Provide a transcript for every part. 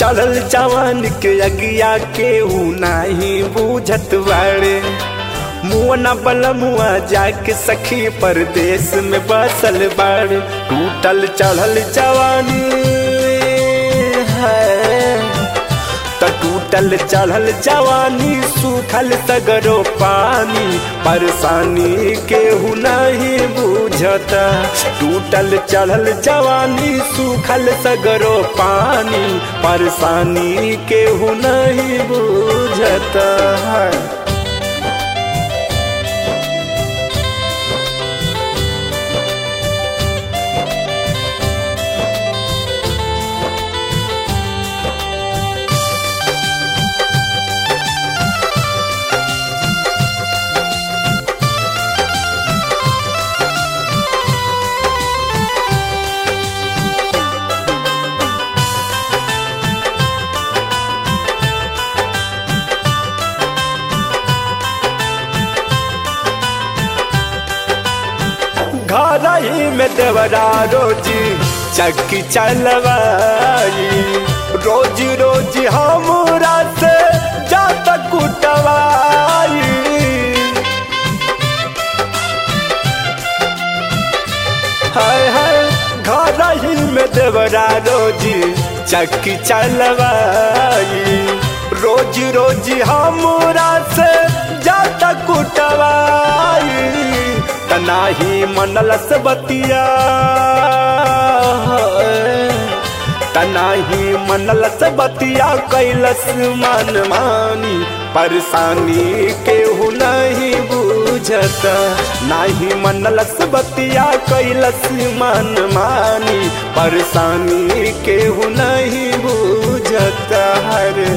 चढ़ल जवान के अगिया केहू नाही बूझत बाड़े मुआ बल मुआ जाके सखी परदेश में बसल बाड़े टूटल चढ़ल जवानी है त टूटल चढ़ल जवानी सूखल सगरो पानी परेशानी केहू नहीं बुझता टूटल चढ़ल जवानी सूखल सगरो पानी परेशानी केहू नहीं बुझता है घर ही में देवरा रोजी चक्की चलवाई रोज रोज हमरा से जात कुटवाई हाय हाय घर ही में देवरा रोजी चक्की चलवाई रोज रोज हमरा से जात कुटवाई तनाही मनलस बतिया तनाही मनलस बतिया कैलस मन मानी परेशानी केहू नहीं बुझता नाही मनलस बतिया कैलस मन मानी परेशानी केहू नहीं बुझता हरे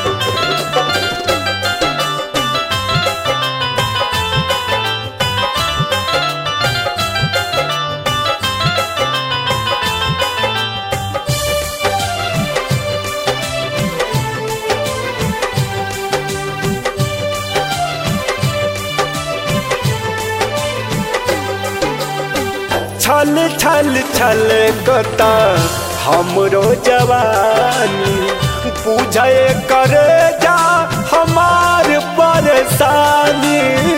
छल छल छल कता हमरो जवानी पूछे कर जा हमार परेशानी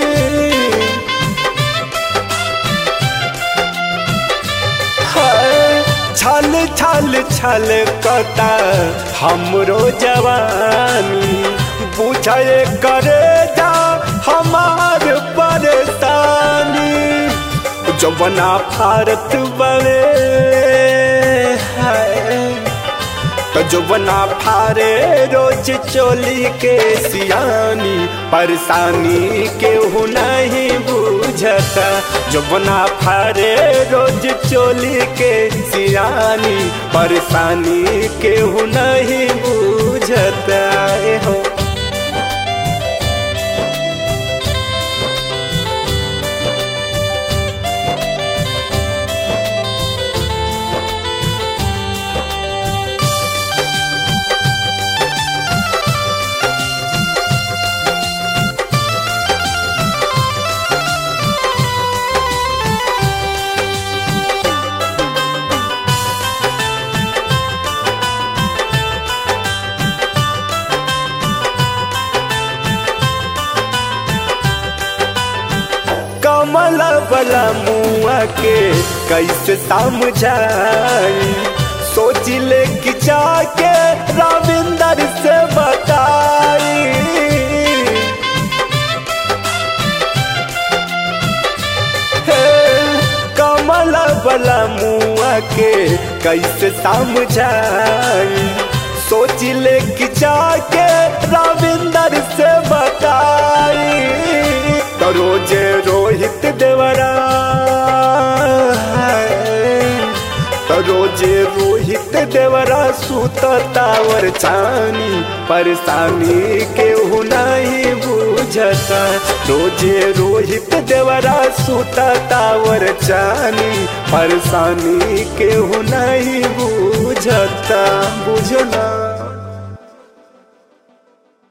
छल छल छल कता हमरो जवानी पूछे कर जा हमार परेशानी जवना भारत बवे तो जवना फारे रोज चोली के सियानी परेशानी केहू नहीं बुझता जवना फारे रोज चोली के सियानी परेशानी केहू नहीं बुझता हो कमल बला मुआ के कैसे समझाई सोच ले कि जाके रविंदर से बताई कमल बला मुआ के कैसे समझाई सोच ले कि जाके रविंदर से बताई तो रोजे रोहित देवरा तो रोजे रोहित देवरा सुततावर छानी परेशानी केहू नहीं बुझता रोजे रोहित देवरा सुततावर छानी परेशानी केहू नहीं बुझता बुझना